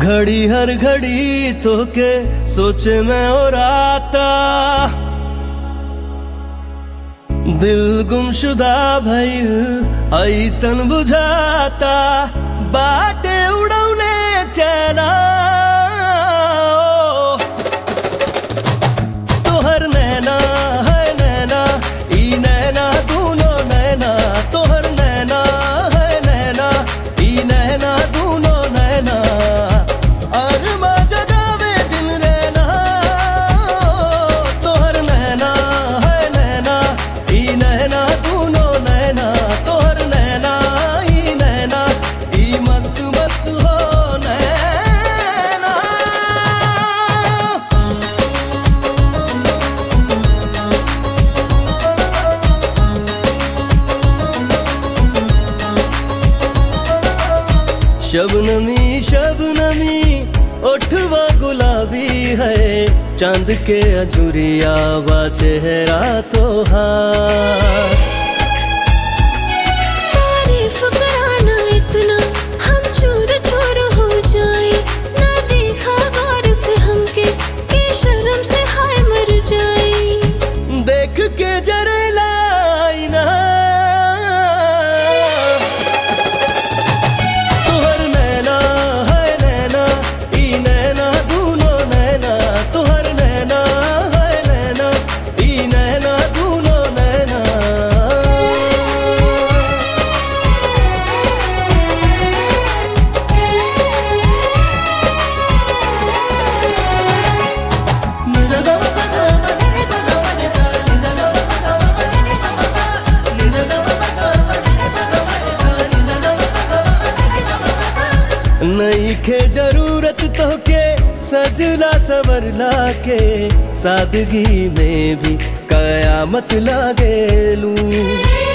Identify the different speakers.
Speaker 1: घड़ी हर घड़ी तो के सोचे में और आता दिल गुमशुदा भइल ऐसन बुझाता बाटे उड़ौले चैना तोहर नैना है नैना ई नैना दूनो नैना तोहर नैना है नैना ई नैना दूनो नैना अरमा जगावे दिन रैना तोहर नैना है नैना ई नैना दूनो नैना तोहर नैना ई नैना ई मस्त मस्त हो नैना शबनमी शबनमी ओठवा गुलाबी है चांद के अजुरिया बा चेहरा तोहार
Speaker 2: तारीफ कराना इतना हम चूर चूर हो जाए ना देखा गौर से हमके के शर्म से हाय मर जाए
Speaker 1: देख के जरेला आईना तुहर नैना है नैना ई नैना दूनो नैना तुहर नैना है नैना ई नैना दूनो नैना नहीं खे जरूरत तो के सजला सवरला के सादगी में भी कयामत लागेलू